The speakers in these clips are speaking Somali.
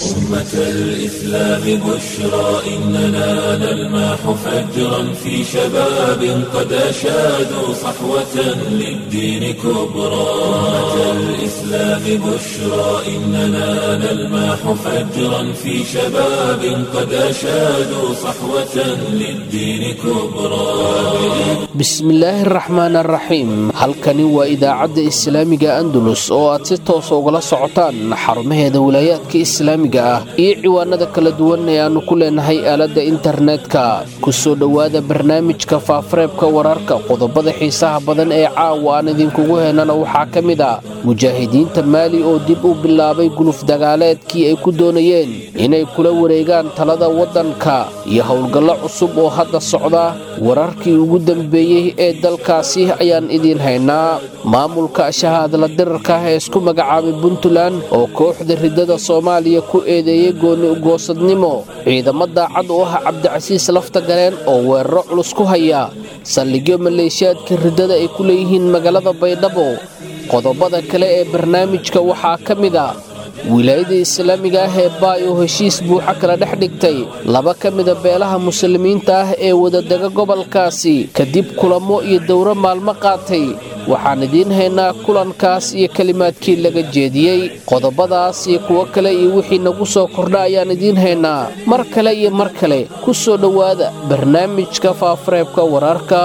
أمة الإسلام بشرى إننا نلمح فجرا في شباب قد أشادوا صحوة للدين كبرى أمة الإسلام بشرى إننا نلمح فجرا في شباب قد أشادوا صحوة للدين كبرى bismillaahi araxmaan araxiim halkani waa idaacadda islaamiga andalus oo aad si toosa ugala socotaan xarumaheeda wilaayaadka islaamiga ah iyo ciwaanada kala duwan ee aannu ku leenahay aaladda internetka ku soo dhowaada barnaamijka faafareebka wararka qodobada xiisaha badan ee caawa aan idinkugu heenana waxaa ka mid a mujaahidiinta maali oo dib u bilaabay guluf dagaaleedkii ay ku doonayeen inay kula wareegaan talada waddanka iyo howlgallo cusub oo hadda socda wararkii ugu dambeeyey ee dalkaasi ayaan idiin haynaa maamulka shahaadla dirarka ee isku magacaabay puntland oo kooxda riddada soomaaliya ku eedeeyey gooni ugoosadnimo ciidamo daacad u ah cabdicasiis lafta galeen oo weeraro culus ku haya saldhigyo maleeshiyaadka riddada ay ku leeyihiin magaalada baydhabo qodobada kale ee barnaamijka waxaa ka mid a wilaayada islaamiga ah ee baay oo heshiis buuxa kala dhex dhigtay laba ka mida beelaha muslimiinta ah ee wadadega gobolkaasi kadib kulamo iyo dowro maalmo qaatay waxaan idiin haynaa kulankaas iyo kelimaadkii laga jeediyey qodobadaas iyo kuwo kale iyo wixii nagu soo kordha ayaan idiin haynaa mar kale iyo mar kale ku soo dhowaada barnaamijka faafareebka wararka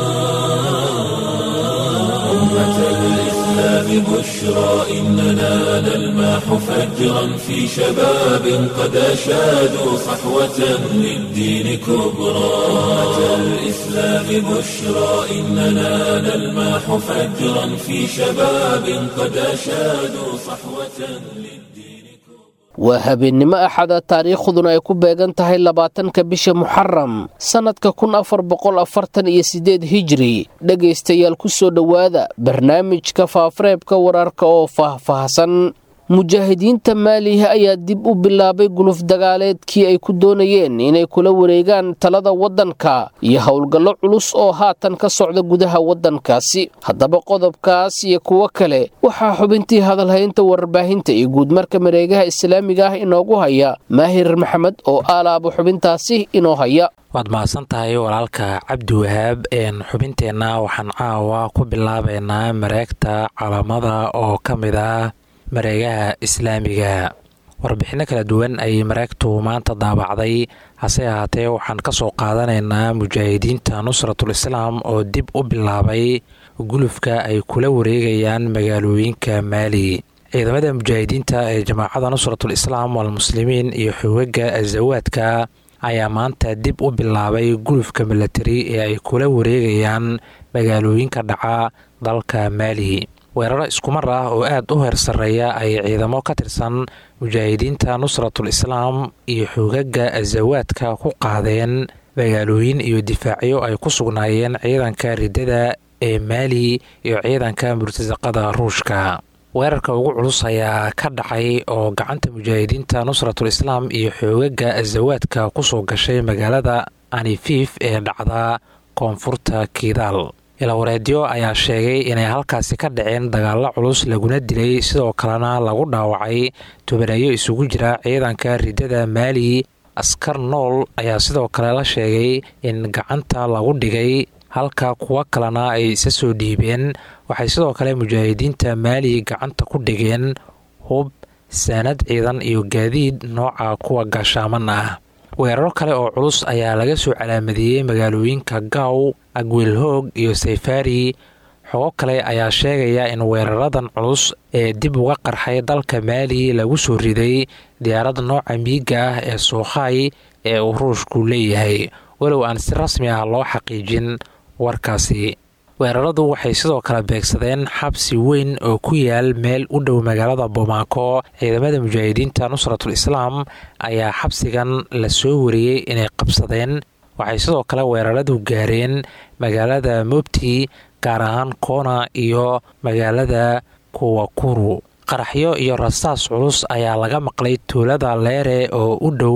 بشرى إننا نلمح فجرا في شباب قد أشادوا صحوة للدين كبرى أمة الإسلام بشرى إننا نلمح فجرا في شباب قد أشادوا صحوة للدين waa habeennimo axada taariikhduna ay ku beegan tahay labaatanka bisha muxaram sannadka kun afar boqol afartan iyo siddeed hijri dhegaystayaal ku soo dhowaada barnaamijka faafareebka wararka oo faahfaahsan mujaahidiinta maaliha ayaa dib u bilaabay guluf dagaaleedkii ay ku doonayeen inay kula wareegaan talada waddanka iyo howlgallo culus oo haatan ka socda gudaha waddankaasi haddaba qodobkaas iyo kuwo kale waxaa xubintii hadalhaynta warbaahinta iyo guudmarka mareegaha islaamiga ah inoogu haya maahir maxamed oo aalaaba xubintaasi inoo haya waad mahadsan tahay walaalka cabdi wahaab xubinteenna waxaan caawa ku bilaabaynaa mareegta calaamada oo ka mid ah mareegaha islaamiga warbixinno kala duwan ayay mareegtu maanta daabacday hase ahaatee waxaan ka soo qaadanaynaa mujaahidiinta nusratul islaam oo dib u bilaabay gulufka ay kula wareegayaan magaalooyinka maali ciidamada mujaahidiinta ee jamaacada nusratul islaam walmuslimiin iyo xogaga azawaadka ayaa maanta dib u bilaabay gulufka milatari ee ay kula wareegayaan magaalooyinka dhaca dalka maali weeraro iskumar ah oo aad u heer sarreeya ay ciidamo ka tirsan mujaahidiinta nusratul islaam iyo xogaga azawaadka ku qaadeen magaalooyin iyo difaacyo ay ku sugnaayeen ciidanka riddada ee maali iyo ciidanka murtasaqada ruushka weerarka ugu culus ayaa ka dhacay oo gacanta mujaahidiinta nusratul islaam iyo xoogaga azawaadka kusoo gashay magaalada anifif ee dhacda koonfurta kiidaal ilawareedyo ayaa sheegay inay halkaasi ka dhaceen dagaallo culus laguna dilay sidoo kalena lagu dhaawacay tubaneeyo isugu jira ciidanka riddada maali askar nool ayaa sidoo kale la sheegay in gacanta lagu dhigay halka kuwo kalena ay isa soo dhiibeen waxay sidoo kale mujaahidiinta maali gacanta ku dhigeen hub saanad ciidan iyo gaadiid nooca kuwa gaashaaman ah weeraro kale oo culus ayaa laga soo calaamadiyey magaalooyinka gaaw agwiilhoog iyo sayfari xogo kale ayaa sheegaya in weeraradan culus ee dib uga qarxay dalka maali lagu soo riday diyaarad nooca miiga ah ee suukhay ee uu ruushku leeyahay walow aan si rasmi ah loo xaqiijin warkaasi weeraradu waxay sidoo kale beegsadeen xabsi weyn oo ku yaal meel u dhow magaalada bomaako ciidamada mujaahidiinta nusratul islaam ayaa xabsigan la soo wariyey inay qabsadeen waxay sidoo kale weeraradu gaareen magaalada mobti gaar ahaan koona iyo magaalada kuwakuru qaraxyo iyo rasaas culus ayaa laga maqlay tuulada leere oo u dhow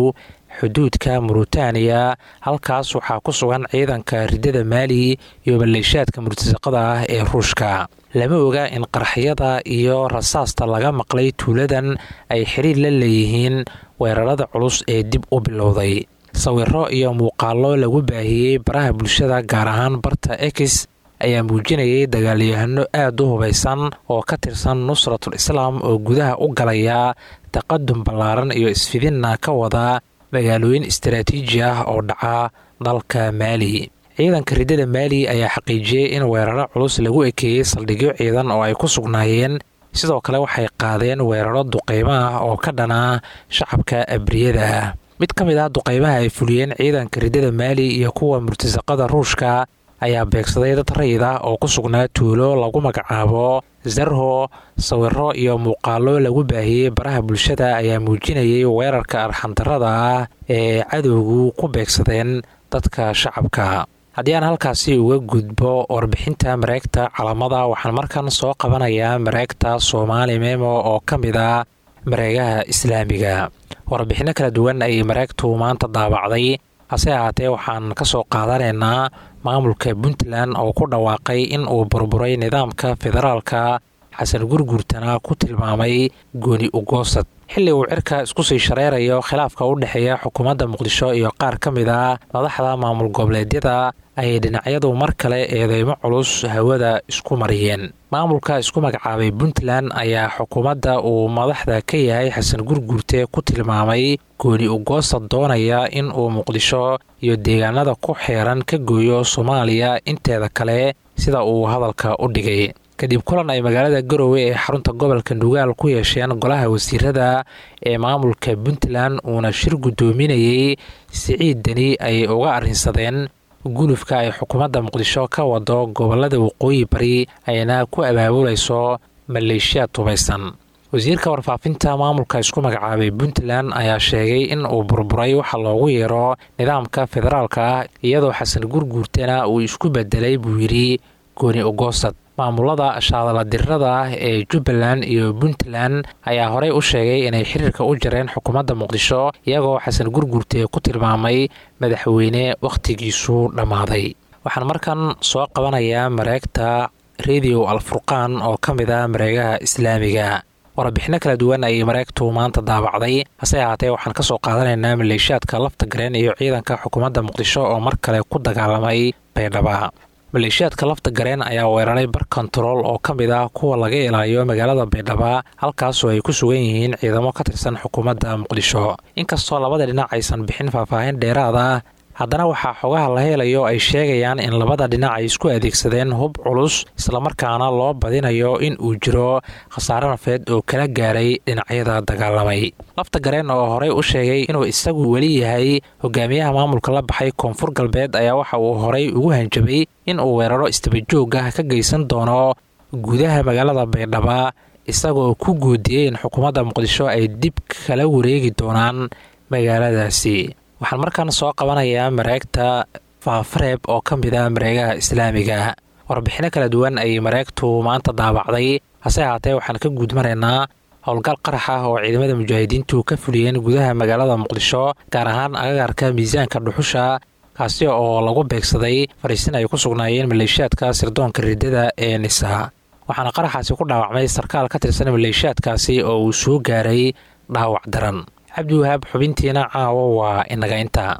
xuduudka muritaaniya halkaas waxaa ku sugan ciidanka ridada maali iyo maleeshaadka murtasaqada ah ee ruushka lama oga in qaraxyada iyo rasaasta laga maqlay tuuladan ay xiriir la leeyihiin weerarada culus ee dib u bilowday sawiro iyo muuqaallo lagu baahiyey baraha bulshada gaar ahaan barta ex ayaa muujinayay dagaalyahano aada u hubaysan oo ka tirsan nusratul islaam oo gudaha u galaya taqadum ballaaran iyo isfidinna ka wada magaalooyin istaraatiiji ah oo dhaca dalka maali ciidanka ridada maali ayaa xaqiijiyey in weeraro culus lagu ekeeyey saldhigyo ciidan oo ay ku sugnaayeen sidoo kale waxay qaadeen weeraro duqeymo ah oo ka dhana shacabka abriyada ah mid ka mid ah duqeymaha ay fuliyeen ciidanka ridada maali iyo kuwa murtasaqada ruushka ayaa beegsaday dad rayid ah oo ku sugnaa tuulo lagu magacaabo zarho sawiro iyo muuqaallo lagu baahiyey baraha bulshada ayaa muujinayay weerarka arxandarada ah ee cadowgu ku beegsadeen dadka shacabka haddii aan halkaasi uga gudbo warbixinta mareegta calamada waxaan markan soo qabanayaa mareegta soomaali memo oo ka mid ah mareegaha islaamiga warbixinno kala duwan ayay mareegtu maanta daabacday hase ahaatee waxaan ka soo qaadanaynaa maamulka puntland oo ku dhawaaqay in uu burburay nidaamka federaalka xasan gurgurtana ku tilmaamay gooni ugoosad xilli uu cirka isku sii shareerayo khilaafka u dhexeeya xukuumadda muqdisho iyo qaar ka mid ah madaxda maamul goboleedyada ayay dhinacyadu mar kale eedeymo culus hawada isku mariyeen maamulka isku magacaabay puntland ayaa xukuumadda uu madaxda ka yahay xasan gurgurte ku tilmaamay gooni ugoosad doonaya in uu muqdisho iyo deegaanada ku xeeran ka gooyo soomaaliya inteeda kale sida uu hadalka u dhigay kadib kulan ay magaalada garowe ee xarunta gobolka nugaal ku yeesheen golaha wasiirada ee maamulka puntland uuna shir guddoominayey siciid deni ay uga arrinsadeen gulufka ay xukuumadda muqdisho ka wado gobolada waqooyi bari ayna ku abaabulayso maleeshiyaad tubaysan wasiirka warfaafinta maamulka isku magacaabay puntland ayaa sheegay in uu burburay waxa loogu yeero nidaamka federaalka ah iyadoo xasan gurguurtana uu isku bedelay buu yidhi gooni ugoosad maamulada shaadaladirada ah ee jubbaland iyo puntland ayaa horey u sheegay inay xiriirka u jareen xukuumadda muqdisho iyagoo xasan gurgurte ku tilmaamay madaxweyne wakhtigiisu dhammaaday waxaan markan soo qabanayaa mareegta rediyo alfurqaan oo ka mid ah mareegaha islaamiga warbixinno kala duwan ayay mareegtu maanta daabacday hase ahaatee waxaan ka soo qaadanaynaa maleeshiyaadka lafta gareen iyo ciidanka xukuumadda muqdisho oo mar kale ku dagaalamay baydhaba maleeshiyaadka lafta gareen ayaa weeraray bar kontarool oo ka mid ah kuwa laga ilaaliyo magaalada baydhaba halkaasoo ay ku sugan yihiin ciidamo ka tirsan xukuumadda muqdisho inkastoo labada dhinac aysan bixin faahfaahin dheeraad ah haddana waxaa xogaha la helayo ay sheegayaan in labada dhinac ay isku adeegsadeen hub culus islamarkaana loo badinayo in uu jiro khasaare nafeed oo kala gaaray dhinacyada dagaalamay lafta gareen oo horey u sheegay inuu isagu weli yahay hogaamiyaha maamulka la baxay koonfur galbeed ayaa waxa uu horey ugu hanjabay in uu weeraro istabajoog ah ka geysan doono gudaha magaalada baydhaba isagoo ku guudiyey in xukuumadda muqdisho ay dib kala wareegi doonaan magaaladaasi waxaan markaan soo qabanayaa mareegta faafareeb oo ka mid ah mareegaha islaamiga warbixinno kala duwan ayay mareegtu maanta daabacday hase ahaatee waxaan ka guudmaraynaa howlgal qarax ah oo ciidamada mujaahidiintu ka fuliyeen gudaha magaalada muqdisho gaar ahaan agagaarka miisaanka dhuxusha kaasi oo lagu beegsaday fariisin ay ku sugnaayeen maleeshiyaadka sirdoonka riddada ee nisa waxaana qaraxaasi ku dhaawacmay sarkaal ka tirsan maleeshiyaadkaasi oo uu soo gaaray dhaawac daran cabdiwahaab xubintiina caawo waa inaga intaa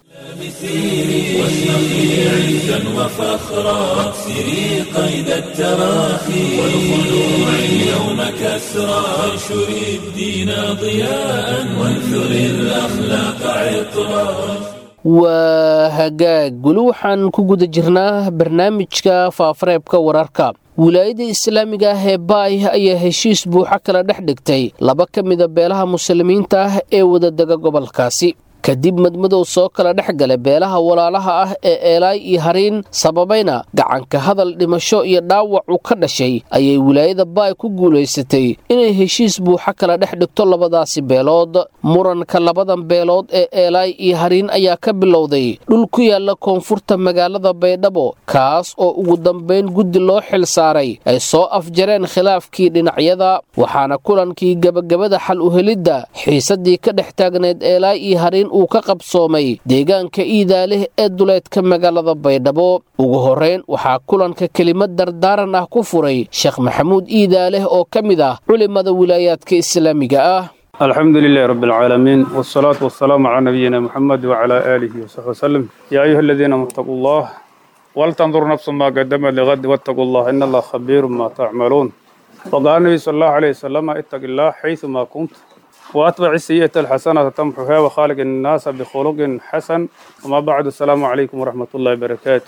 واشرقي عزا وفخرا واكسري قيد التراخي والخلوع اليوم كسرا وانشري الدين ضياء وانثري الاخلاق عطرا waa hagaag weli waxaan ku guda jirnaa barnaamijka faafareebka wararka wilaayada islaamiga ah ee baay ayaa heshiis buuxa kala dhex dhigtay laba ka mida beelaha muslimiinta ah ee wadadega gobolkaasi kadib madmadow soo kala dhex gala beelaha walaalaha ah ee eelaay iyo hariin sababayna gacanka hadal dhimasho iyo dhaawacu ka dhashay ayay wilaayada baay ku guulaysatay inay heshiis buuxa kala dhex dhigto labadaasi beelood muranka labadan beelood ee eelaay iyo hariin ayaa ka bilowday dhul ku yaala koonfurta magaalada baydhabo kaas oo ugu dambayn guddi loo xil saaray ay soo afjareen khilaafkii dhinacyada waxaana kulankii gebagabada xal uhelidda xiisadii ka dhex taagneed eelaay iyo hariin uu ka qabsoomay deegaanka iidaaleh ee duleedka magaalada baydhabo ugu horrayn waxaa kulanka kelimad dardaaran ah ku furay sheekh maxamuud iidaaleh oo ka mid ah culimada wilaayaadka islaamiga ah الحمد لله رب العالمين والصلاة والسلام على نبينا محمد وعلى آله وصحبه وسلم يا أيها الذين آمنوا اتقوا الله ولتنظر نفس ما قدمت لغد واتقوا الله إن الله خبير ما تعملون وقال النبي صلى الله عليه وسلم اتق الله حيث ما كنت وأتبع السيئة الحسنة تمحها وخالق الناس بخلق حسن وما بعد السلام عليكم ورحمة الله وبركاته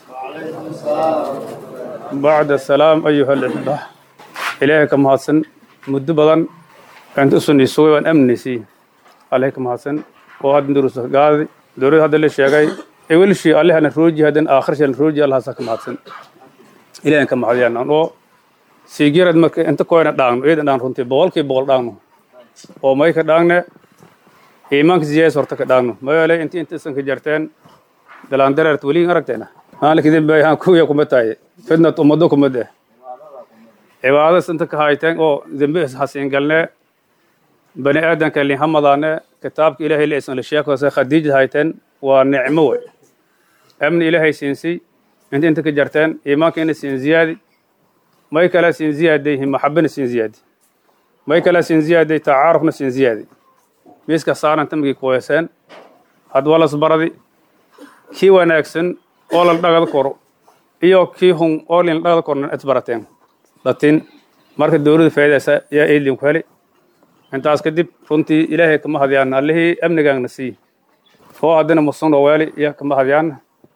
بعد السلام أيها الأحبة إلهك محسن مدبلا أنت سني سوي وأن أمنسي عليك محسن وهذا دروس قاضي دروس هذا اللي شيء أول شيء الله أنا روجي هذا آخر شيء روجي الله سك محسن إلهك محسن أنا سيجيرد مك أنت كوينا دان إيه دان رنتي بول كي بول دانو oo may ka dhaangne iimaanka ziyaas horta ka dhaagno mayoole inti intiisan ka jarteen dalaandareert weliin aragteena maalikidin bay haan kuya kuma tahay fidnat ummado kuma deh cibaadadas inta ka hayteen oo dembi hasiin galne bani aadanka lin hamadaane kitaabka ilaahay la isan la sheekose khadiija hayteen waa nicmo wey amni ilaahay siinsi inta inta ka jarteen iimaanka ina siin ziyaadi may kala siin ziyaaday maxabana siin ziyaadi may kala siin ziyaaday tacaarufna siin ziyaadi miiska saaran tamgii kuweeseen had walas baradi kii wanaagsan oo la dhagad koro iyo kii hun oo lin dhagad kornan isbarateen latin marka dowladda faa'idaysa yaa eedlin ku heli intaas kadib runtii ilaahay kama hadyaan allihii amnigaagna sii oo haddana musunoo weeli iyo kama hadyaan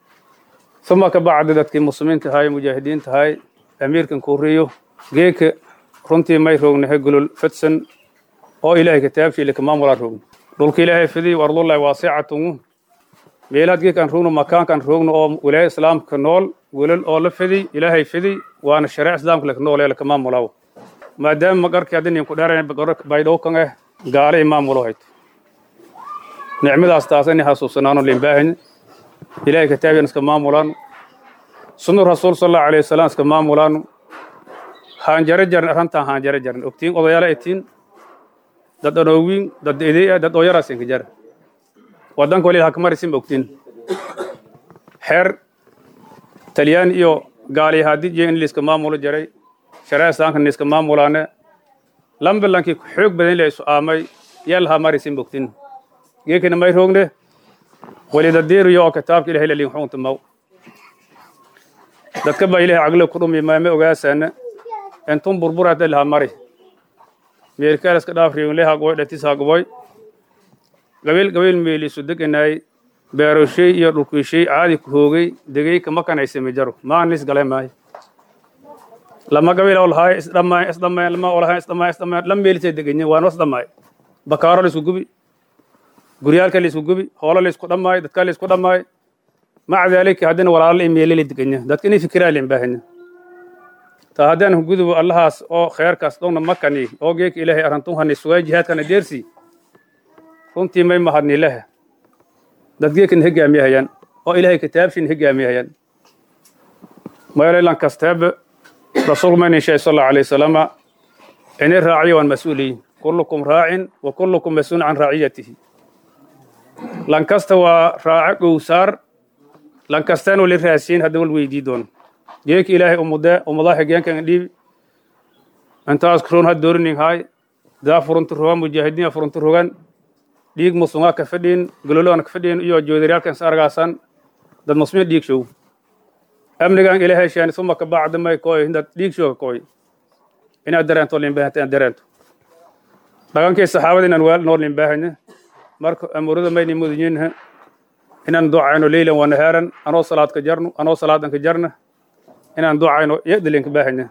uma ka bacdi dadkii muslimiin tahay mujaahidiin tahay amiirkan kuuriyo geeka runtii may roognahay gulol fidsan oo ilaahay kitaabshiile kamaamulaa roogno dhulka ilaahay fidiy wardullahi waasicatun meelaad geekaan roogno makaankaan roogno oo wilaaya islaamka nool gulol oo la fidiy ilaahay fidiy waana shareec islaamka laka nool ee lakamaamulaaw maadaama magarkii haddi ninku dheerayn baydhow kan eh gaale imaamulo hayto nicmadaas taasani xasuusanaano limbaahin ilaahay kitaabiyan iska maamulaano sunu rasuul sal allahu alayhi wasalam iska maamulaano haanjare jaran arrantaan haanjare jaran ogtiin odayaala itiin dad anoowiin dad idii dad ooyaraas inka jara wadanka wali hakamarisin ogtiin xeer talyaani iyo gaali haadijiya in liiska maamulo jaray shareec islaamka niiska maamulaane lambilankii xoog badan la isu aamay yeel hamarisin ogtiin geekina may roogne walidadiiriyo oo kitaabka ilahay lalin xukunta maw dadka baa ilahay caglo ku dhumi maame ogaasaana entun burburata laha mari meelkaalaska dhaafriinleha goy dhatisha goboy gabiil gabiil meeliisu deganay beeroshay iyo dhulkiishay caadi ku hoogay degay kama kanaysami jaro maanis gale maay lama gabiil oo lahaay isdhammaay isdhammaay lama oo lahaay isdhammaay isdhammaay lam meelisay deganyin waan wasdhammaay bakaaro laisku gubi guryaalka laisku gubi hoolo laisku dhammaay dadka laisku dhammaay maca daalika haddina walaalo imeeleli deganya dadka inay fikiraa limbahanya ta haddaan gudubo allahaas oo kheerkaas dhowna makani oo geeka ilaahay arrantunhani sugay jihaadkana deersi runtii may mahadni lehe dad geekan hegaamiyahayaan oo ilaahay kitaabshin hegaamiyahayaan maylelan kasteebe rasuulku maynin sheegay sal allahu alayhi wasalama inay raaciyo waan mas-uuliyin kullukum raacin wa kullukum mas-uulun can raaciyatihi lan kasta waa raaco gowsaar lan kastaan wali raasiin hadda wal weydii doono geeka ilaahay umude umudaa xigeenkan dhiibi intaas kuroon had doorinin haay daa furunti rogan mujaahidiin furunti rogan dhiig musungaa ka fadhiin gololoan ka fadhiin iyo joodaryaalkan is argaasan dad musmiin dhiig show amnigan ilaahay sheeni suma ka bacda may koy dad dhiig show ka koy inaad dareento limbahanta inaad dareento dhagankii saxaabada inaan waal nool limbahanya marka amurada mayni mudanyinha inaan ducayno leylan wa nahaaran anoo salaad ka jarno anoo salaadan ka jarna inaan ducayno yadilinka baahanya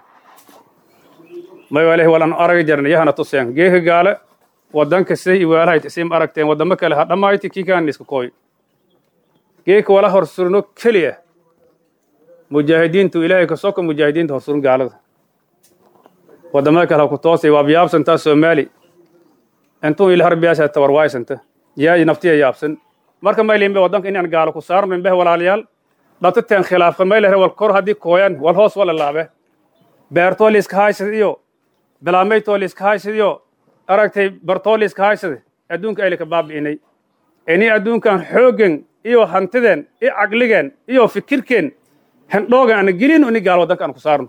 may waalahi walan aragi jarna yahana tuseen geeka gaale wadanka siday iwaalahayd isim aragteen wadamo kale ha dhammayti kii kaan iska kooy geeka wala horsurno keliya mujaahidiintu ilaahay ka soka mujaahidiinta horsurun gaalada wadamada kale ha ku toosay waa biyaabsantaa soomaali intuu ila harbiyaasha tawarwaaysanta yaa naftiya yaabsan marka maylimbe wadanka inaan gaalo ku saarno imbeh walaalayaal dhatateen khilaafka maylere wal kor haddii kooyan wal hoos wala laabe beertoo liiska haysad iyo bilaamaydtoo liiska haysad iyo aragtay bartoo liiska haysad adduunka aylika baabi'inay inay adduunkan xooggan iyo hantideen iyo caqligeen iyo fikirkeen hendhoogan ana gelin ini gaal waddanka aan ku saarno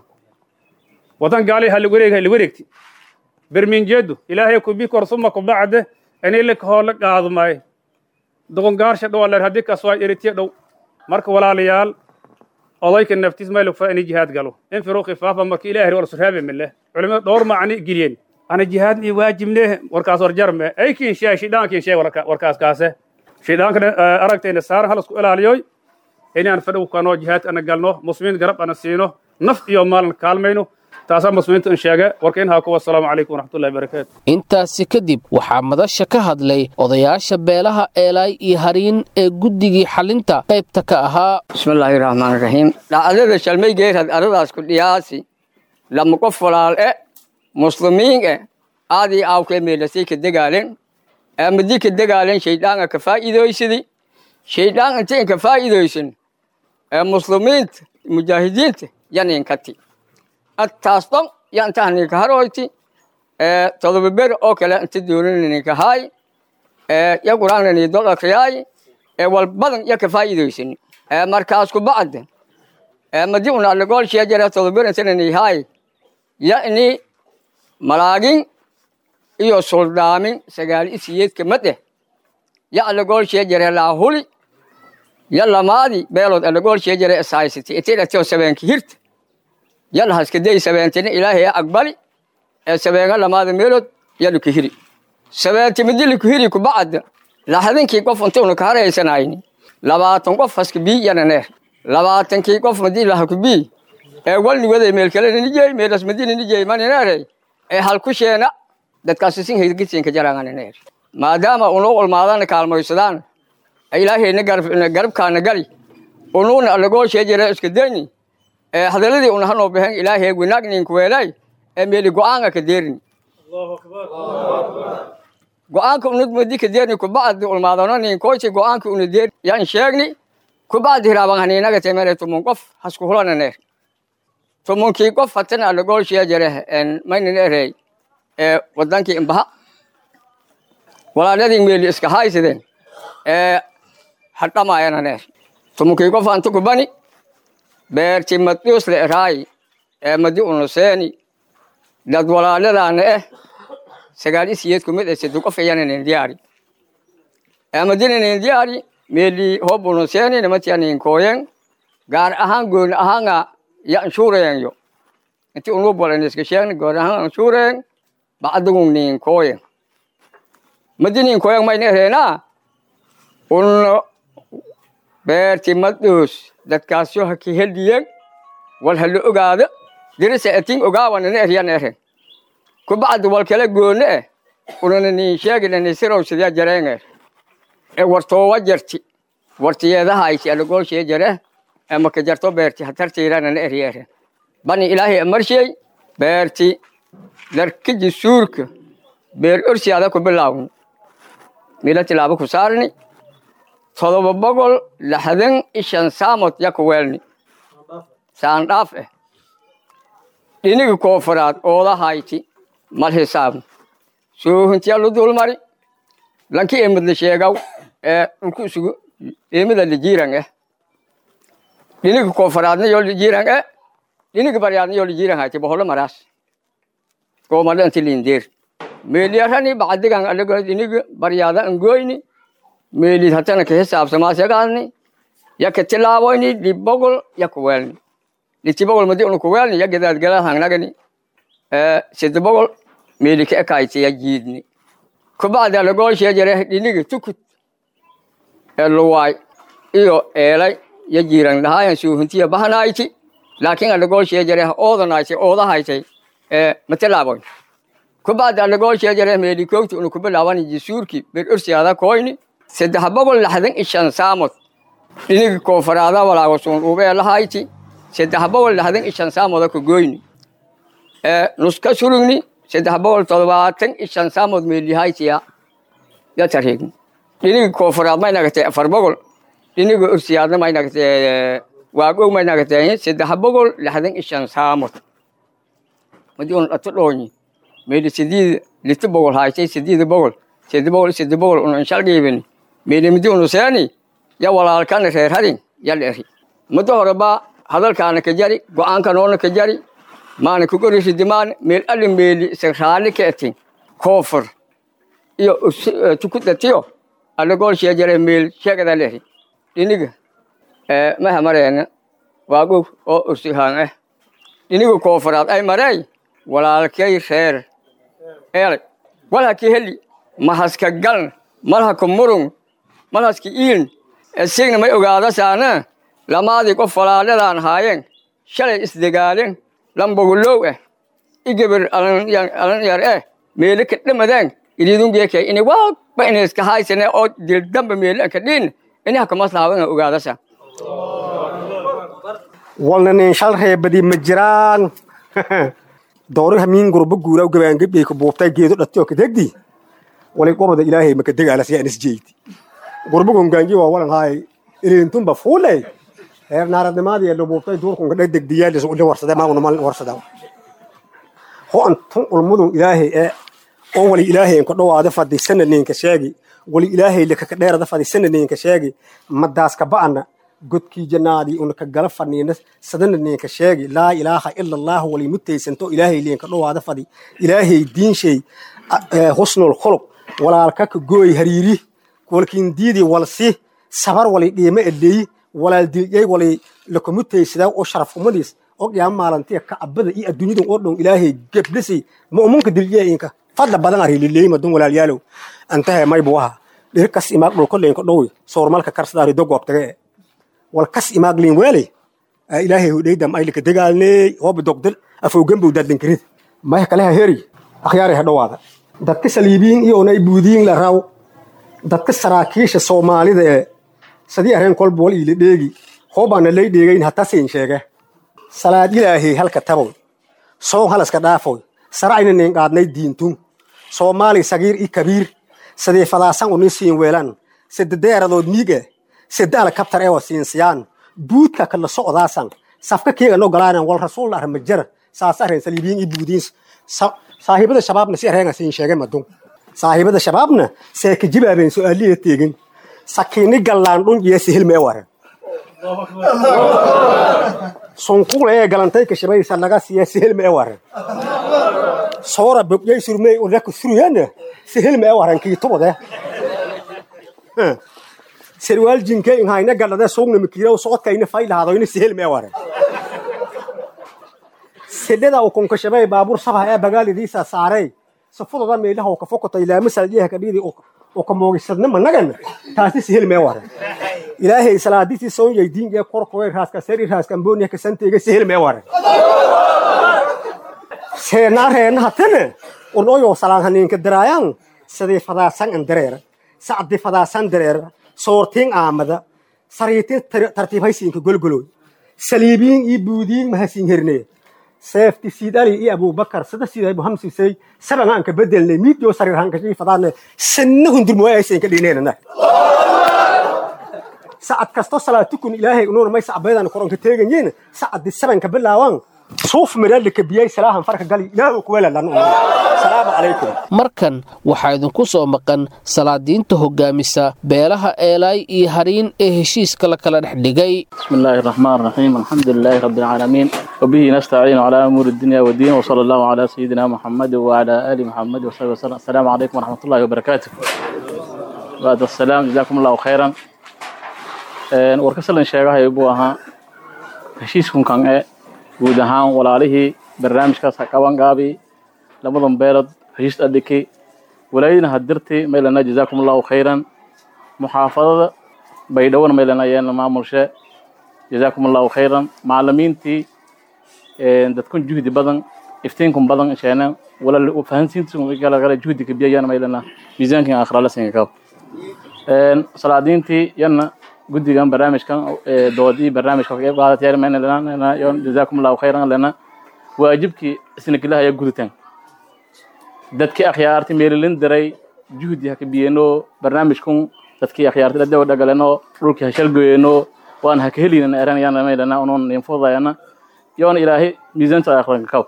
waddan gaali haliwareeg haliwareegti berminjeedu ilaahay kubi kor suma kubacde inay lakahoo la qaadumay doqongaarsha dhowaler haddii kaswaa eritiya dhow marka walaalayaal odayka naftiis maylugfa inay jihaad galo infiruu khifaafa marka ilaahay wala suraabe mile culimada dhowr macni geliyeen ana jihaad mi waajibne warkaas warjarme ay kiin sheeg shidhaankiin sheeg warkaas kaase shidhaankana aragtayna saaran halasku ilaaliyoy inaan fadhow kanoo jihaad ana galno muslimiin garab ana siino naf iyo maalna kaalmayno taasaa muslimiinta in sheege warka in haa kuwa asalaamu calaykum waraxmatullahi barakaatu intaasi kadib waxaa madasha ka hadlay odayaasha beelaha eelaay iyo hariin ee guddigii xalinta qaybta ka ahaa bismillaahi raxmaan raxiim dhacdada shalmaygeerad aradaas ku dhiyaasi lama qof walaal e muslimiin e aadii aawkee meelasay ka degaalen amadii ka degaalen shayddaanga ka faa'iidoysadi shaydaan intayn ka faa'iidaysan ee muslimiinta mujaahidiinta yaninkati attaas dhan ya inta haninka haroyti ee todoba ber oo kale inta doonaninka haay ee ya quraanani dol akriyaay ee wal badan ya ka faa'iidaysan ee markaas ku bacda ee madi una alagol sheejara todoba ber inta nani haay ya ini malaagin iyo soldaamin sagaal isiyeedka made ya alagol sheejara laahuli ya lamaadi beelood alagol sheejara esaysati itidhatio sabeenki hirta yalla haskaday sabeentina ilaahay aqbali ee sabeenga lamaada meelood yalla ku hiri sabeenti midili ku hiri ku bacda laxadinkii qof inta una ka haraysanayni labaatan qof haska bii yana neer labaatankii qof madii laha ku bii ee walni waday meel kale nijey meelas madini nijey mani neeray ee halku sheena dadkaasi sin hirgisinka jarangani neer maadaama unu ulmaadana kaalmaysadaan ilaahayna garabkaana gali unuuna alagoo sheejara iska dayni ee hadaladii una hanoo baxeen ilaahay wanaagninka weelay ee meeli go'aanka ka deerin go'aanka una madi ka deerni kubacdi ulmaadano nin koyti go'aanka una deer yan sheegni kubacdi hiraaban haniinaga temere tumun qof hasku hulana neer tumunkii qof hatana alagoo sheejare maynin erey ee wadankii imbaha walaaladii meeli iska haysideen ee hadhamayana neer tumunkii qof anta kubani beerti madius le eraay ee madi unuseeni dad walaaladaana eh sagaal isiyeed kumid e sedi qof ayananin diyaari ee madinanin diyaari meeli hob unuseeni namatianin kooyen gaar ahaan gooni ahaanga ya anshuureenyo inti unu bolan iska sheegni gooni ahaan anshuureen bacdagun nin kooyen madinin kooyen mayna ereenaa un beerti madus dadkaasyo ha ka heliyen wal hala ogaado dirisa atin ogaawanana eryan eren kubacdi wal kala goone eh unana nin sheeginani sirow sidya jareener e wartoowa jarti wartiyeedahayti alagoolshee jare e maka jarto beerti hatartiiranana eryeren bani ilaahay amarsheey beerti darkiji suurka beer orsiada ku bilaawni mila tilaabo ku saarni todoba boqol laxdan ishan saamod yaku weelni saandhaaf eh dhinigi koofaraad oodahayti mal hisaabni soohintiya lu dulmari lanki emidla sheegaw ee dhulku isugu emida lijiiran eh dhinigi koofaraadna yo lijiiran eh dhinigi baryaadna yo lijiiran hayti boholo maraas goomada inti lindeer meeliyarani bacdigan alago dhinigi baryaada angoyni meelid hatana ka hisaabsamaasagaadni yaka tilaaboyni dhibogol yaku weelni litibogol madi unu kuweelni ya gadaadgala hangnagani sidibogol meeli ka ekayti ya jiidni kubacdi alagoolshee jare dhinigi tukut ee luwaay iyo eelay ya jiiran lahaayan suuhuntiya bahanayti laakin alagoolshee jare oodanayti oodahaytay ee matilaaboy kubacdi alagoolshee jare meeli koogti unu kubilaabani jisuurki ber orsiyaada koyni saddex boqol laxdan ishan saamod dhinigi koofaraada walaagosuun ubee lahayti saddex boqol laxdan ishan saamoda ku goyni ee nuska surugni saddex boqol todobaatan ishan saamood meelihaytiya ya tareegni dhinigi koofaraad may nagatay afar boqol dhiniga orsiyaadna may nagatay waagow may nagatay saddex boqol laxdan ishan saamod madi un dhato dhoonyi meeli sidiid liti boqol haytay sidiida boqol sedi boqol sedi boqol un inshalgiibini meelimidi unuseeni ya walaalkana reer hadin ya dheeri muddo horeba hadalkaana ka jari go'aankanoona ka jari maana kugorisidimaan meel ali meeli israali ka etin koofur iyo tukudatiyo alagool sheejare meel sheegada lehi dhiniga maha mareena waagow oo ursihaan ah dhiniga koofuraad ay mareey walaalkay reer eelay walhaki heli mahaska galn malhaka murung malhaska iiln esigna may ogaadasaana lamaadii qof walaaladan haayeen shalay isdegaalen lambogulow ah igabir alan yar eh meele ka dhamadaan ididungeeke ini walba ina iska haysane oo dildamba meele ka dhiin ini hakamaslaawana ogaadasa walna nin shal reebadi ma jiraan dooriha miin gurba guura gabaangabey ka buubtay geedo dhatiyo ka degdi wali qobada ilaahay maka degaalas yaa inis jeyti gurba gongaanji waa walan haay ilintumba fuuley reer naaradnimaadii la buubtay duurkunka dhag degdiyaalis uli warsade maaguna mal warsada ho antun ulmudun ilaahay ee oo wali ilaahay inka dhowaada fadi sanadninka sheegi wali ilaahay lakaka dheerada fadi sanadninka sheegi madaaska ba'ana godkii jannaadii una ka gala fadhiina sadanadninka sheegi laa ilaaha ila allah wali mutaysanto ilaahay liinka dhowaada fadi ilaahay diinshay husnul khuluq walaalka ka gooy hariiri walkiin diidii walsi sabar wali dhiima eleeyi walaal dilyay wali lakumutaysadaa oo sharaf umadiis oo qiyaama maalantiya kacbada iyo adduunyadan oo dhow ilaahay gebdhisi mu'minka dilyayinka fadla badan arilileey madun walaalyaalow antahe maybu aha dhir kas imaag dhul kolleenka dhowi soormalka karsadaari dogoobtage wal kas imaag liin weele ilaahay hudhaydam aylika degaalneey hooba dogdal afowgambow dadlinkirid maya kaleha heri akhyaari ha dhowaada dadka saliibiin iyo onay buudiyin la raw dadka saraakiisha soomaalida ee sadii areen kolba wal iila dheegi hoobaana lay dheegayn hatasin sheege salaad ilaahay halka taboy soon halaska dhaafoy saracayna nin qaadnay diintun soomaali sagiir i kabiir sadee fadaasan uni siin weelan sededeeradood miige sedaala kabtar ewa siinsiyaan buudka kala socdaasan safka keega no galaanan wal rasuul arma jara saas areen saliibiin i buudiin saahibada shabaabna si areenga siin sheege madun saahibada shabaabna see ka jibaabeen su'aaliya teegin sakiini gallaan dhun iyo sihilmee waren sunkuule ee galantay ka shabaysa laga siiya sihilmee waren soora bogyay surmey udaka suruyana sihilmee waren kiitubode serwaal jinke inhayna galade suugna mikiiraw socodkayna faylahadoyna sihilmee waren sedhada ukunka shabay baabuur sabah ee bagaalidiisa saarey safudoda meelaha oo ka fokotay laama saljiyaha kadhidi oo ka moogisadna managan taasi sihilmee waren ilaahay salaadisi soon yaydiin ee korkoy raaska seri raaska amboniya ka santeega sihilmee waren seenaa reena hatana unoyo salaan haniinka daraayan sadii fadaasan an dareera sacdi fadaasan dareera soortiin aamada sariitin tartiibhaysiinka golgoloy saliibiin iyo buudiin mahasiin hernee seefti siidali iyo abubakar sada siday buhamsisay sabanga anka bedelnay miidyo sariir hankashii fadaane sanna hundurmoayaysan ka dhineenana sacad kasto salaatukun ilaahay unuuna may sacbeedan koronka teeganyiin sacadi sabanka bilaawan suuf miraalika biyay salaahan farka gali ilaahu kuweelalan salaamu calaykum markan waxaa idinku soo maqan salaadiinta hogaamisa beelaha eelaay iyo hariin ee heshiiska la kala dhex dhigay بسم الله الرحمن الرحيم الحمد لله رب العالمين وبه نستعين على أمور الدنيا والدين وصلى الله على سيدنا محمد وعلى آل محمد وصحبه وسلم السلام عليكم ورحمة الله وبركاته بعد السلام جزاكم الله خيرا warkasalan sheegahay buu ahaa heshiiskun kan e guud ahaan walaalihii barnaamijkaas ha qaban gaabi labadan beelood heshiis adhiki walaayadina hadirti maylana jazaakum allahu khayran muxaafadada baydhowna maylana yeelna maamulshe jazaakum allahu khayran macalimiintii dadkun juhdi badan iftiinkun badan sheena wala fahansiintigalagala juhdiga biyayana maylana miisaankin akhrala singa salaadiintii yana guddigan barnaamijkan doodii barnaamijka ka qayb qaadatay jazaakum allahu khayran lana waajibkii isnagilaha ayaa guditaan dadkii akhyaarti meelilin diray juhdi haka biyeno barnaamijkun dadkii akhyaarti dhadawa dhagaleno dhulkii hashalgoyeno waan haka helinan eranayana maylana unon ninfudayana yoona ilaahay miisaanta akhranka kaw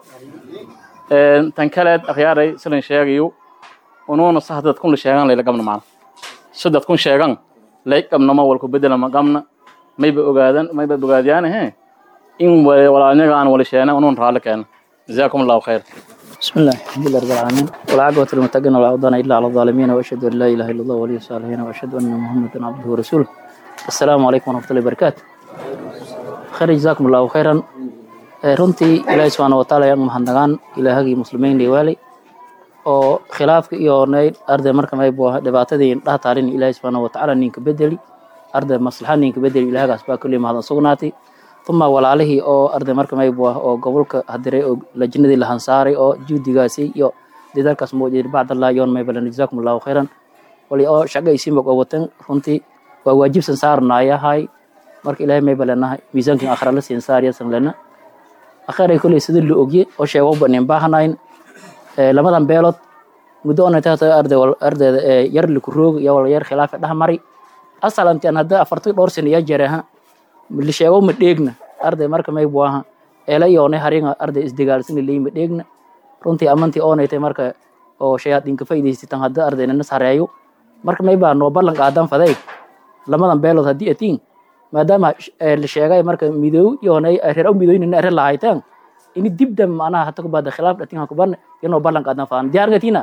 tan kaleed akhyaaray silan sheegayo unuuna sah dadkun la sheegan layla gabna macna sadad kun sheegan lay qabnama walku bedelama qabna mayba ogaadan mayba ogaadiyaan he in walaalnyaga aan wala sheena unun raalli keena jazaakum allahu khayr بسم الله الحمد لله رب العالمين والعاقبة للمتقين ولا عدوان إلا على الظالمين وأشهد أن لا إله إلا الله ولي الصالحين وأشهد أن محمدا عبده ورسوله السلام عليكم ورحمة الله وبركاته خير جزاكم الله خيرا runtii ilaahay subxaana wataala ayaan mahadnagaan ilaahagii muslimiin dhiiwaali oo khilaafka iyo nay arday marka may buu dhibaatadii indhaha taalin ilaahay subxaana watacaala ninka bedeli arday maslaxa ninka bedeli ilaahagaas baa kulli mahadan sugnaatay uma walaalihii oo arday marka may buu oo gobolka hadiray oo lajnadii la hansaaray oo juudigaasi iyo dadaalkaas muujiyay bacdallah yoon may balan jazaakum allahu khayran wali oo shaqa isiin bog watan runtii waa waajibsan saarnaayahay marka ilaahay may balanahay miisaankin akhra la siin saariyasan lana akhiray kuley sida la ogye oo sheego u banin baahnayn lamadan beelood muddo ona taata arday ardayda yar liku roog iyo wala yar khilaafa dhex mari asalantian hadda afartii dhowr sano yaa jaraha la sheego ma dheegna arday marka may buaha eela yoonay haringa arday isdagaalsina leey ma dheegna runtii amantii oonaytay marka oo shayaadiinka faa'iidaysataan hadda ardayna nas hareeyo marka may baa noo ballan qaadan faday lamadan beelood haddii atiin maadaama la sheegay marka midoow yoonay reer u midooynina reer lahaytaan ini dibda macnaha hata kubada khilaaf dhatin ha kuban inoo ballan qaadan faan diyaar gatina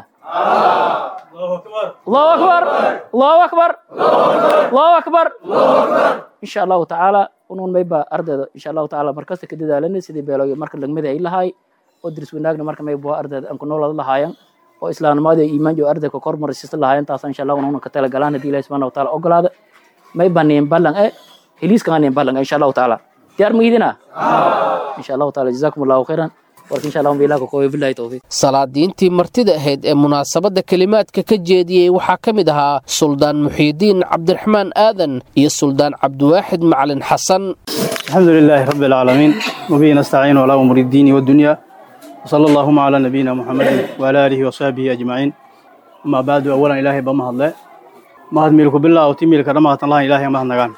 allahu akbar allahu akbar allahu akbar insha allahu tacaala unun mayba ardayda insha allahu tacaala markasta ka dadaalana sidii beelooyo marka lagmada ay lahaay oo diris wanaagna marka mayba ardayda aan ku noolada lahaayan oo islaamnimada iyo iimaan iyo ardayka kor marisista lahaayan taas insha allah unun ka talagalaan haddii ilahi subhana wataala ogolaada mayba niin ballan e heliiskan aan niin ballan insha allahu tacaala diyaar mahidina insha allahu taala jazakum allahu khayran warka insha allah bilaaka kooyo billahi tawfiiq salaadiintii martida ahayd ee munaasabadda kelimaadka ka jeediyey waxaa ka mid ahaa suldaan muxiidiin cabdiraxmaan aadan iyo suldaan cabdiwaaxid macalin xasan الحمد لله رب العالمين وبه نستعين على أمور الدين والدنيا وصلى اللهم على نبينا محمد وعلى آله وصحبه أجمعين أما بعد أولا إلهي بما الله ما هد ملك بالله وتميل كرمه الله إلهي ما هنغان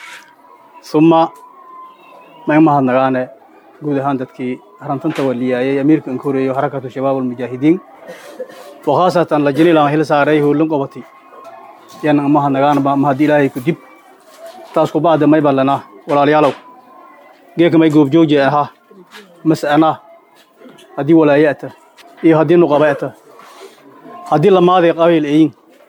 ثم ما ما هنغان قود هان دتكي هرنتن تولياي أميرك انكوري وحركة شباب المجاهدين وخاصة لجني لما هل ساريه لن قبتي يعني ما هنغان ما هد إلهي كدب تاسكو بعد ما يبلنا ولا ليالو geeka may goobjooji ahaa mas'anaa haddii walaayata iyo haddii nuqabeeta haddii lamaaday qabiil eyin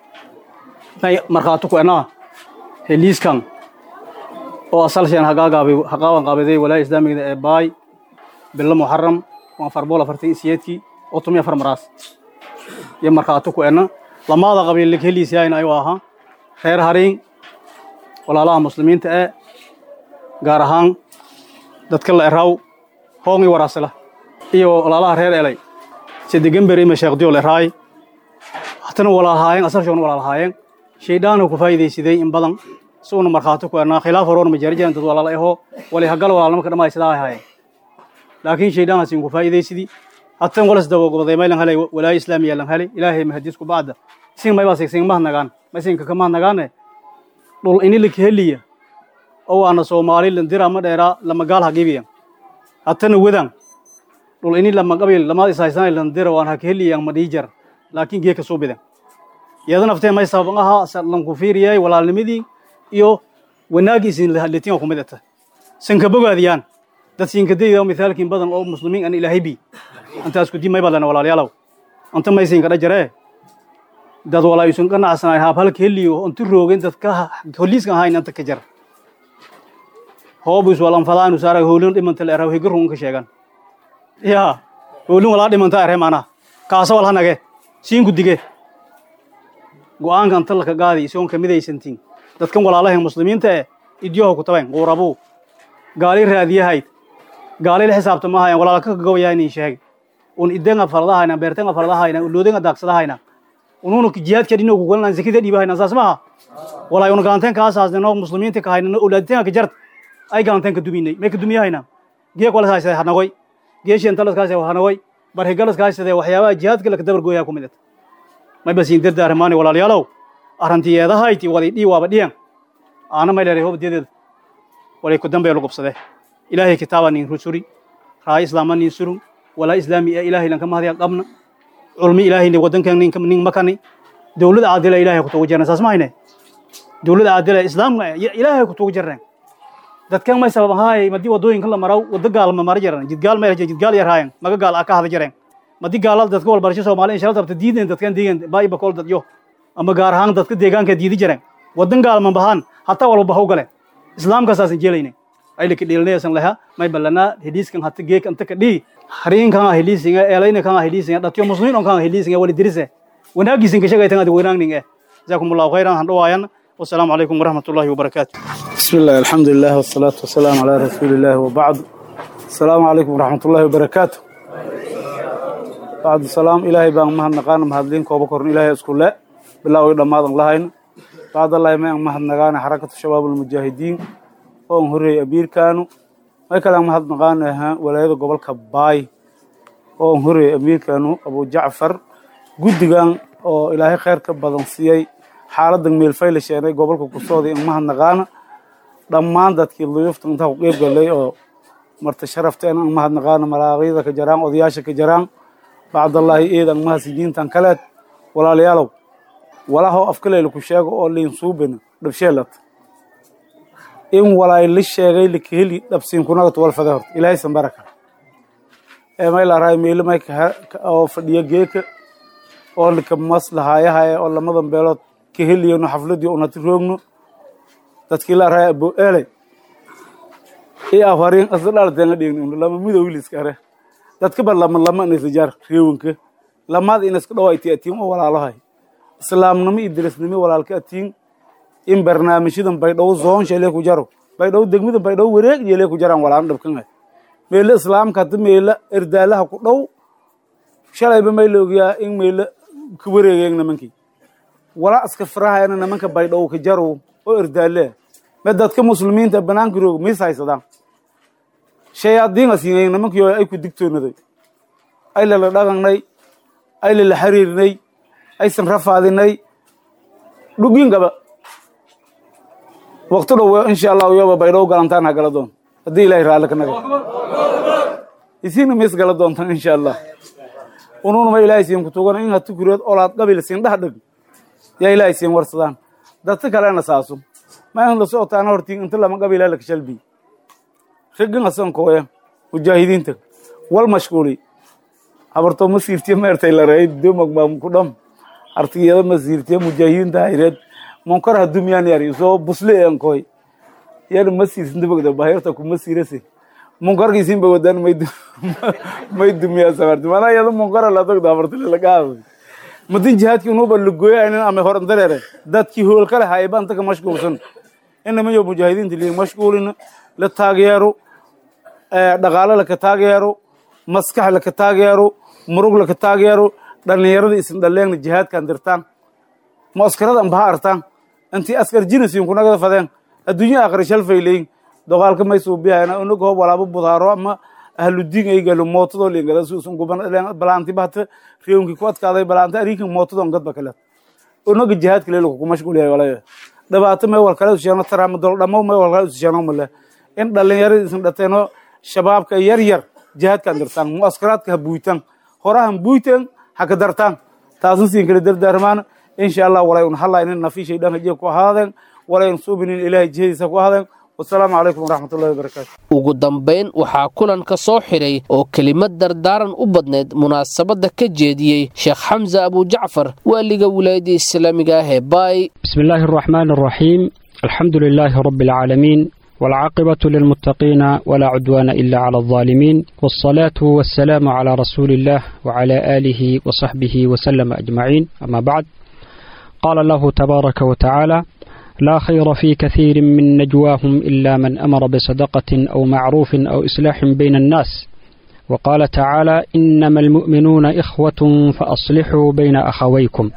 may markhaati ku enaa heliiskan oo asalsheen hagaagaabay haqaaban qaabaday walaaya islaamigada ee baay bilo muxaram waan farbool afartan isiyeedkii oo tumiya far maraas iyo markhaati ku ena lamaada qabiil heliisyaayna ayuu ahaa reer hariin walaalaha muslimiinta ee gaar ahaan dadka la eraaw hoongi waraasila iyo walaalaha reer elay sedegember ima sheekdiyo la eraay hatana walaalahaayeen asarshoona walaalahaayeen shaydhaanu ku faa'iidaysaday in badan si uuna markhaati ku ernaa khilaaf horoona ma jari jiran dad walaala ahoo wali hagal walaalnimo ka dhammaay sidaa ay haayeen laakiin shaydhaanaas in ku faa'iidaysidii hatan walas dawo goboday maylan helay walaayo islaamiya lan helay ilaahay mahadis ku bacda isin maybaa sigsin mahadnagaan maysinka ka mahadnagaane dhul inilika heliya oo waana soomaali landira ma dheeraa lama gaal hagibiyan hatana wadan dhul ini lama qabil lama isaysan landira waan hak heliyan ma dhiijar laakiin geeka soo bidan iyadana aftee may sabab aha lan ku fiiriyay walaalnimadii iyo wanaagiisin lahadletin ku mid ata sanka bogaadiyaan dad siinkadayda mithaalkiin badan oo muslimiin an ilaahay bi antaas ku dimay balana walaalayaalow anta may siinka dhajaree dad walaayusun qanacsanaay haab halka heliyo antu roogin dadka holiiska ahayn anta ka jar hoobus walan fadaanu saara hoolin dhimanta la eraw higirun ka sheegan ya hoolin walaa dhimanta ere mana kaasa wal hanage siin gudige go'aankan talka gaadi isoon kamidaysantiin dadkan walaalaha muslimiinta ee idyoho ku tabayn quurabu gaali raadiyahayd gaali la xisaabta ma hayan walaala ka gawayaa inin sheeg un idenga faradahayna beertenga faradahayna uloodenga daaqsadahayna ununu jihaadka dhino ku galan zakida dhiibahayna saas maha walaa un galanteen kaasaasnino muslimiinta ka hayna ulaaditenga ka jart ay galanteen ka duminay may ka dumiyahayna geek wala haysade hanagoy geesheen talaskaas hanagoy barhigalaskaasade waxyaabaha jihaadka laka dabar gooyaa ku mid ata may basiin dardaarmaani walaalayaalow arrantiyeedahayti wali dhii waaba dhiyan aana may leeray hobdeedeeda walay ku dambeelu gubsade ilaahay kitaaba nin rusuri raay islaama nin surun walaa islaami ee ilaahay lanka mahadiya qabna culmi ilaahay nin wadankan nin nin makani dowlad caadila ilaahay ku tugu jirnay saas ma hayne dowlad caadila islaamka ilaahay ku tugu jirnay dadkan may sabab ahaay madii wadooyinka la maraw wada gaal ma mara jiran jidgaal ma jidgaal yar haayan maga gaal aka hada jireen madii gaalada dadka wal barasho Soomaali insha Allah tabta diideen dadkan deegan baayba kol dad yo ama gaar ahaan dadka deegaanka diidi jireen wadan gaal ma bahan hatta walba haw gale islaamka saasan jeelayne ay laki dheelnaysan laha may balana hadiiskan hatta geek anta ka dhii hariin kan hadiisinga eelayna kan hadiisinga dadka muslimiin kan hadiisinga wali dirise wanaagiisin ka shaqaytan adi weynaangninga jazakumullahu khairan han dhawaayan والسلام عليكم ورحمة الله وبركاته بسم الله الحمد لله والصلاة والسلام على رسول الله وبعد السلام عليكم ورحمة الله وبركاته بعد السلام إلهي بان مهد نقان مهدلين كوبا كورن إلهي اسكول لا بالله ويدماد الله بعد الله ما مهد نقان حركة الشباب المجاهدين وهم هري أبير كانوا ما كان مهد نقان ولا يدو قبل كباي وهم هري أبير كانوا أبو جعفر قد oo ilaahay khayr ka badan siiyey xaaladan meelfay la sheenay gobolka kusooda in mahadnaqaana dhammaan dadkii luyufta intaa ku qeyb galay oo marta sharafteen an mahadnaqaana malaaqyada ka jaraan odayaasha ka jaraan bacdallaahi eedan mahadsijiintan kaleed walaalayaalow walahow afkaleyla ku sheego oo liin suubina dhabsheelat in walaay la sheegay lakaheli dhabsiinkunagat walfade horta ilaahay san baraka ee may laaraay meelo may oo fadhiya geeka oo lika maslahaayahaye oo lamadan beelood ka heliyano xafladii unati roogno dadkii la raaya abo eeley i afariin asdhaltenga dhigni lama midowiliska are dadka ba lama lama nisjar reewanka lamaad inaska dhawayti atiin oo walaalahay islaamnimo iyo dirisnimo walaalka atiin in barnaamijyadan baydhow zoon shelee ku jaro baydhow degmadan baydhow wareeg yelee ku jaraan walaan dhabkan meelo islaamka hadda meelo erdaalaha ku dhow shalayba may la ogyaa in meelo ka wareegeen nimankii walaa iska firahayana nimanka baydhow ka jarow oo erdaale me dadka muslimiinta banaanka roog mis haysadaan shayaadiina siinay nimankii ay ku digtoonaday ay lala dhaqannay ay lala xiriirnay aysan rafaadinay dhugin gaba waqti dhow insha allahu yoba baydhow galantaan ha gala doon haddii ilaahay raalli ka naga isiina mis gala doontaan insha allah ununuma ilaahay siin ku tugan in hatukureed olaad qabil siin dhax dheg yaa ilaahay siin warsadaan dadka kalena saaso ma in la socotaana hortiin inta lama qabila la kashalbi raggan asan kooya mujaahidiinta wal mashquuli habarto ma siirtiya meertay la rayd domag ma ku dham artigiyada ma siirtiya mujaahidiinta hayreed munkar hadumiyaan yari soo busle en koy yar ma siirsin dabagda bahirta ku ma siirase munkarkiisin ba wadaan may may dumiyaa sabarti mana iyada munkara la tagda afartile laga haday madin jihaadkii unuba lagoyaynin ama horan dareere dadkii hool kale hayba anta ka mashquulsan inama yo mujaahidiinta liin mashquulina la taageero dhaqaale laka taageero maskax laka taageero murug laka taageero dhallinyarada isin dhaleegna jihaadkan dirtaan muaskarada ambaha artaan intii askar jinasiin kunagada fadeen adduunya aakhira shalfay leeyin doqaalka may suubiyayna unaga hoob walaabo budaaro ama ahludiin ay galo mootadoo liingala suusun guban balaanti bahta reewnkii ku adkaaday balaanta ariinkan mootadoo gadba kale unaga jihaadka leelo ku mashquuliyay walaya dhibaato may wal kale usheeno taraama dol dhamo may wal kale usheeno male in dhallinyarada isin dhateeno shabaabka yar yar jihaadkan dirtaan muaskaraadka ha buuytaan horahan buuytaan ha ka dartaan taasan siin kala dardaarmaan insha allah walay un halaynin nafiishay dhanka jiya ku ahaadeen walay un suubinin ilaahay jihadiisa ku ahaadeen wasalaamu calaykum waraxmatullahi wabarakaatu ugu dambayn waxaa kulanka soo xidhay oo kelimad dardaaran u badneyd munaasabadda ka jeediyey sheekh xamse abujacfar waaliga wilaayadda islaamiga ah ee baay بسم الله الرحمن الرحيم الحمد لله رب العالمين والعاقبة للمتقين ولا عدوان إلا على الظالمين والصلاة والسلام على رسول الله وعلى آله وصحبه وسلم أجمعين أما بعد قال الله تبارك وتعالى لا خير في كثير من نجواهم إلا من أمر بصدقة أو معروف أو إصلاح بين الناس وقال تعالى إنما المؤمنون إخوة فأصلحوا بين أخويكم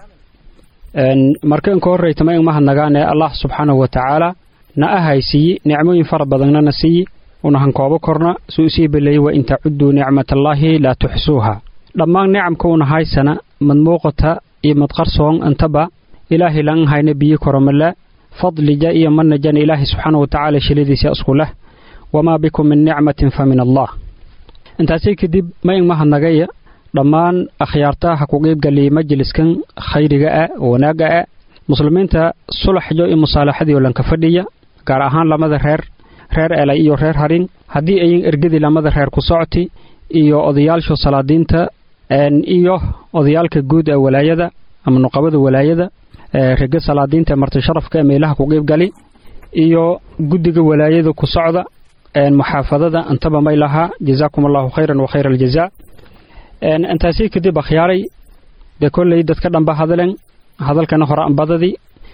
markan ka horreytama in mahadnagaane allah subxaanahu wa tacaala na ahaysiiye nicmooyin fara badanna na siiye una hankoobo korna suu isii beleeyey wa in tacudduu nicmatallaahi laa tuxsuuha dhammaan nicamka una haysana mad muuqata iyo mad qarsoon intaba ilaahay lan hayna biyi koromala fadlija iyo manajana ilaahay subxaanahu wa tacaala shiladiisa isku leh wamaa bikum min nicmatin fa min allah intaasii kadib ma in mahadnagaya dhammaan akhyaartaha ku qiibgaliyay majliskan khayriga ah wanaagga ah muslimiinta sulaxyo iyo musaalaxadii lanka fadhiya gaar ahaan lamada reer reer elay iyo reer harin haddii ayin ergadii lamada reer ku socoti iyo odayaasha salaadiinta iyo odayaalka guud ee walaayada ama nuqabada walaayada rega salaadiinta marti sharafka ee meelaha ku qiibgali iyo guddiga walaayada ku socda muxaafadada intaba may lahaa jazaakum allahu khayran wa khayra aljazaa intaasi kadib akhyaaray dee kolley dadka dhanba hadalen hadalkana hore anbadadii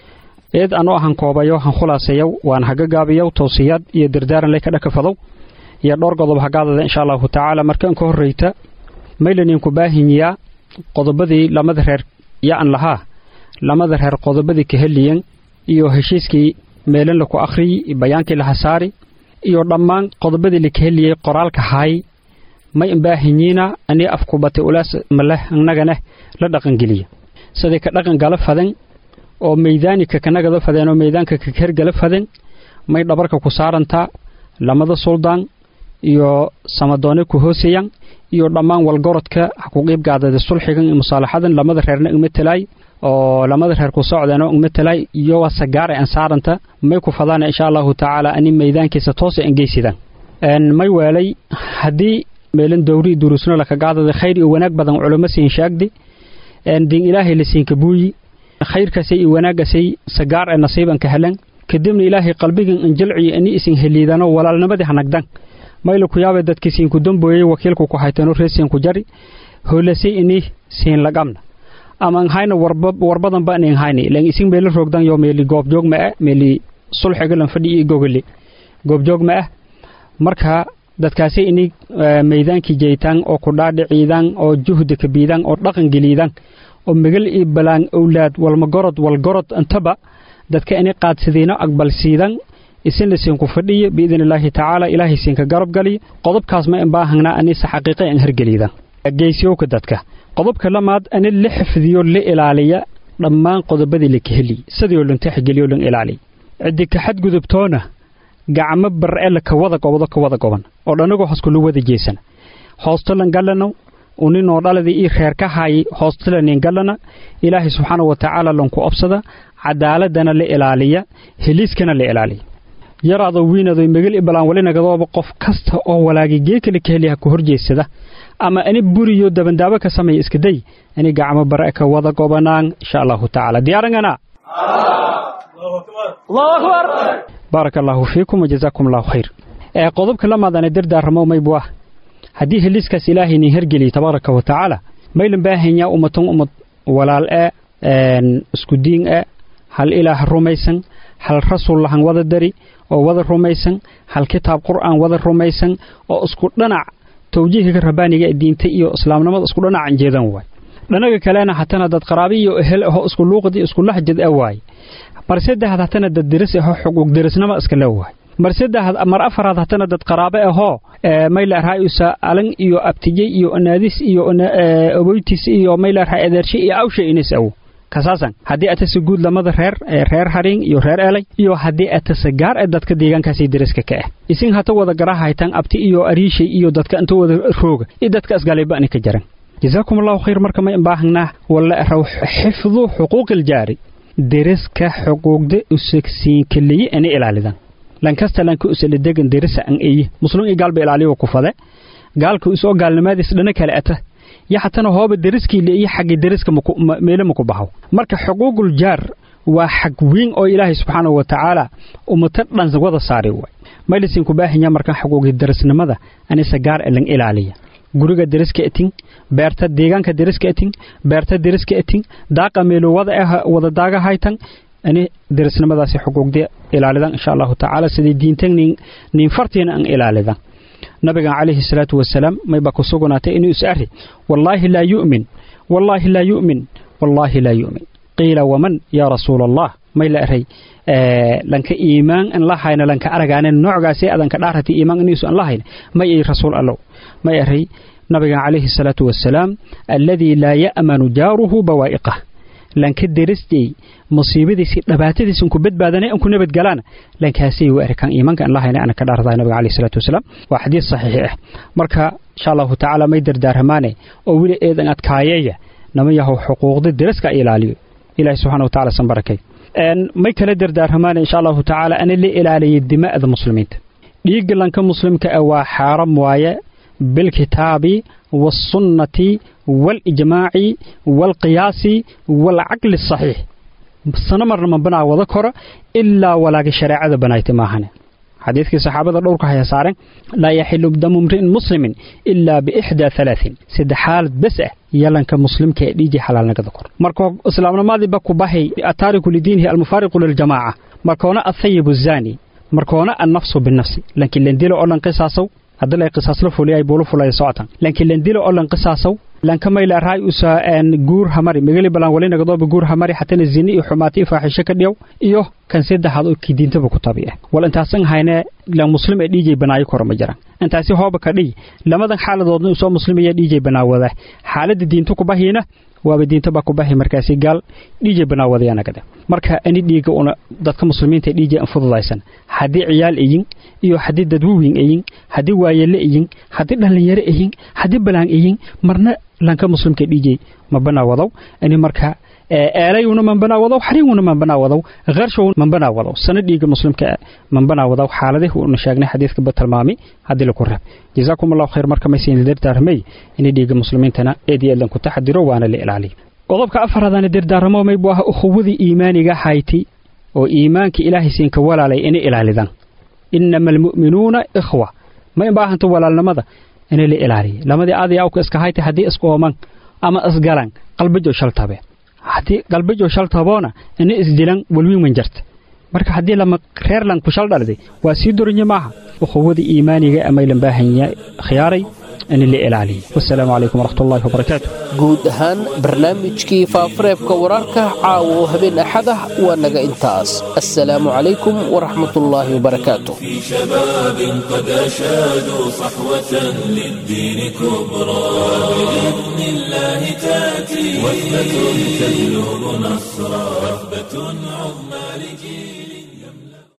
eed anu ahan koobayo han khulaasayow waan haga gaabiyow towsiyaad iyo dardaaran ley ka dhakafadow iyo dhowr godob hagaadada insha allahu tacaala markaan ka horreyta maylaninku baahinyaa qodobadii lamada reer ya'an lahaa lamada reer qodobadii ka heliyan iyo heshiiskii meelan laku akhriyi bayaankii laha saari iyo dhammaan qodobadii laka heliyey qoraalka haay may imbaahinyiina anii afkubate ulaas maleh annaganeh la dhaqangeliya siday ka dhaqan gala faden oo meydaanika kanagada fadeen oo meydaanka kakergala faden may dhabarka ku saarantaa lamada suldaan iyo samadoone ku hoosayan iyo dhammaan walgorodka ha ku qiibgaadada sulxigan iyo musaalaxadan lamada reerna igma talaay oo lamada reer ku socdeenoo igma talaay iyo waa sagaare aan saaranta may ku fadaana insha allahu tacaala ani meydaankiisa toose angeysidaan may weelay haddii meelan dowri durusno lakagaadada khayr iyo wanaag badan culamo siin shaagdi diin ilaahay la siinka buuyi khayrkaasay iyo wanaaggasay sagaar ee nasiiban ka helan kadibna ilaahay qalbigan anjalciyo ani isin heliidano walaalnimadii hanagdan mayla ku yaabe dadkii siinku dambooyey wakiilku ku haytano reesiinku jari hoolase ini siin lagamna ama nhayna warbadan ba nin hayni lan isin meela roogdan yo meeli goobjoog ma ah meeli sulxiga lan fadhi iyo gogoli goobjoog ma ah marka dadkaasi ini meydaankii jeytaan oo ku dhaadhiciidaan oo juhda ka biidaan oo dhaqan geliidaan oo megal iyo balaan owlaad walmagorod walgorod intaba dadka ini qaadsidiino aqbalsiidan isina siinku fadhiya biidn illaahi tacaala ilaahay siinka garab galiya qodobkaas ma inbaahangnaa anise xaqiiqa an hergeliida geysiyowka dadka qodobka lamaad ani la xifdiyo la ilaaliya dhammaan qodobadii la kaheliy sidii oo lantaxigeliyo lan ilaaliya ciddi ka xadgudubtoona gacmo bar'e ka wada gobodo ka wada goban oo dhanagoo hoskulu wada jeesana hoostolan gallano uninoo dhaladii ii reer ka haayay hoostolanin gallana ilaahay subxaana wa tacaala lanku obsada cadaaladana la ilaaliya heliiskana la ilaaliya yaraado wiinado megal ibalaan walinagadooba qof kasta oo walaagay geekale ka heliya ku horjeedsada ama ani buriyo dabandaabo ka sameeya iskaday ani gacmo bare ka wada gobanaan insha allahu tacaala diyaarangana baaraka allaahu fiikum wajazaakum allahu khayr qodobka lamaadana dardaaramo maybu ah haddii heliiskaas ilaahay nin hergeliya tabaaraka wa tacaala maylan baahanyaa ummatan ummad walaal e isku diin e hal ilaah rumaysan hal rasuul lahan wada dari oo wada rumaysan hal kitaab qur'aan wada rumaysan oo isku dhanac tawjiihka rabbaaniga diinta iyo islaamnimada isku dhanacan jeedan waay dhanaga kalena hatana dad qaraabi iyo ehel aho isku luuqdi isku laxjad ah waay mar saddexaad hatana dad diris aho xuquuq dirisnimo iska le waay mar saddexaad mar afaraad hatana dad qaraabe ahoo mayla raayusa alan iyo abtijay iyo naadis iyo oboytis iyo mayla raay adeershe iyo awshe inis awo kasaasan haddii atase guud lamada reer reer haring iyo reer elay iyo haddii atase gaar ee dadka deegaankaasi dariska ka ah isin hata wada garahaytan abti iyo ariishay iyo dadka inta wada rooga iyo dadka asgalayba ani ka jaran jazaakum allahu khayr marka ma imbaahangnaa walla raw xifdu xuquuqil jaari deriska xuquuqda usagsiinkaliye ani ilaalidan lankasta lanka usala degan derisa an eye muslim iyo gaalba ilaaliyo ku fade gaalka usoo gaalnimaadiis dhana kale ata yo hatana hooba deriskii leeyo xagga deriska meele maku baxo marka xuquuqul jaar waa xag weyn oo ilaahay subxaanahu wa tacaala ummata dhan wada saari waay maylisin ku baahinya markan xuquuqi derisnimada anisa gaar e lan ilaaliya guriga deriska etin beerta deegaanka deriska etin beerta deriska etin daaqa meelo wada ah wada daaga haytan ani derisnimadaasi xuquuqda ilaalidan insha allahu tacaala sidii diintan nin nin fartiina an ilaalidan nabigan calayhi salaatu wasalaam mayba ku sugnaatay inuu is arri wallaahi laa yu'min wallaahi laa yu'min wallaahi laa yu'min qiila waman yaa rasuula allah may la eray lanka iimaan an la hayna lanka aragaane noocgaasi adanka dhaarati iimaan iniisu an la hayna may ay rasuul allow may eray nabigan calayhi salaatu wasalaam alladii laa ya'manu jaaruhu bawaa'iqah lanka derisday musiibadiisi dhibaatadiisi unku badbaadanay unku nabadgalaana lankaasay u arkaan iimanka an lahayna ana ka dhaardaa nabiga caleyhi salaatu wasalaam waa xadiis saxiixi ah marka insha allahu tacaala may dardaaramaane oo weli eedan adkaayeeya nama yahow xuquuqda deriska ilaaliyo ilaahi subxana wa tacala san barakay may kala dardaaramaane insha allahu tacaala ana la ilaaliyay dima'da muslimiinta dhiigga lanka muslimka ah waa xaaram waaye bilkitaabi waasunnati waalijmaaci waalqiyaasi waalcaqli asaxiix sana marna ma banaa wada koro ilaa walaaga shareecada banaayta maahane xadiidkii saxaabada dhowrka haya saaren laa yaxilu damu mri'in muslimin ilaa biixdaa halaain saddex xaalad bes ah yalanka muslimka ee dhiijii xalaalnagada kor marka islaamnimadiiba ku bahay ataariku lidiinihi almufaariqu liljamaaca markoona athayibu zaani markoona annafsu binafsi lankiin landilo oo dhan qisaasow haddii lay qisaasla fuliyay buulu fulaya socotan lankiin landilo oo dhan qisaasow lanka mayla raay usa guur hamari migali balan wali nagadooba guur hamari xatana zini iyo xumaati iyo faaxisho ka dhiyow iyo kan saddexaad oo kidiintaba ku tabi ah wal intaasan hayne la muslim ee dhiijay banaayo koro ma jiraan intaasi hooba ka dhiy lamadan xaaladoodna usoo muslimaya dhiijay banaawada xaaladda diinta ku bahiina waaba diinta baa ku bahi markaasi gaal dhiijay banaawadayanaagada marka ani dhiiga una dadka muslimiinta dhiijay an fududaysan haddii ciyaal iyin iyo haddii dadwaweyn iyin haddii waayele iyin haddii dhallinyaro iyin haddii balaan iyin marna lanka muslimka dhiijay ma banaawadow ani marka eelayuna man banaawadow xariiguna man banaawadow qarshow man banaawadow sana dhiiga muslimka man banaawadow xaaladihi uuna sheegnay xadiidka ba tilmaami haddii laku reeb jazaakum allahu khayr marka maysan dardaarmay inay dhiiga muslimiintana eed iyo eedlan ku taxadiro waana la ilaaliyo qodobka afaraadana dardaaramo maybu ah ukhuwadii iimaaniga hayti oo iimaanka ilaahay siinka walaalay inay ilaalidaan inama almu'minuuna ikhwa ma inbaahanta walaalnimada inay la ilaaliyo lamadii aadaya awka iska hayta haddii isqooman ama isgalan qalbajo shaltabe haddii qalbajo shaltaboona ina isdilan walwiin wan jarta marka haddii lama reerlan ku shal dhalday waa sii dorinye maaha ukhuwadii iimaaniga amaylan baahanya khiyaaray in la ilaaliyo wasalaamu calaykum waraxmatullahi wabarakaatu guud ahaan barnaamijkii faafareebka wararka caawa oo habeen axad ah waa naga intaas assalaamu calaykum waraxmatullaahi wabarakaatu في شباب قد أشادوا صحوة للدين كبرى بإذن الله تأتي وثبة تهلب نصرا وثبة عظمى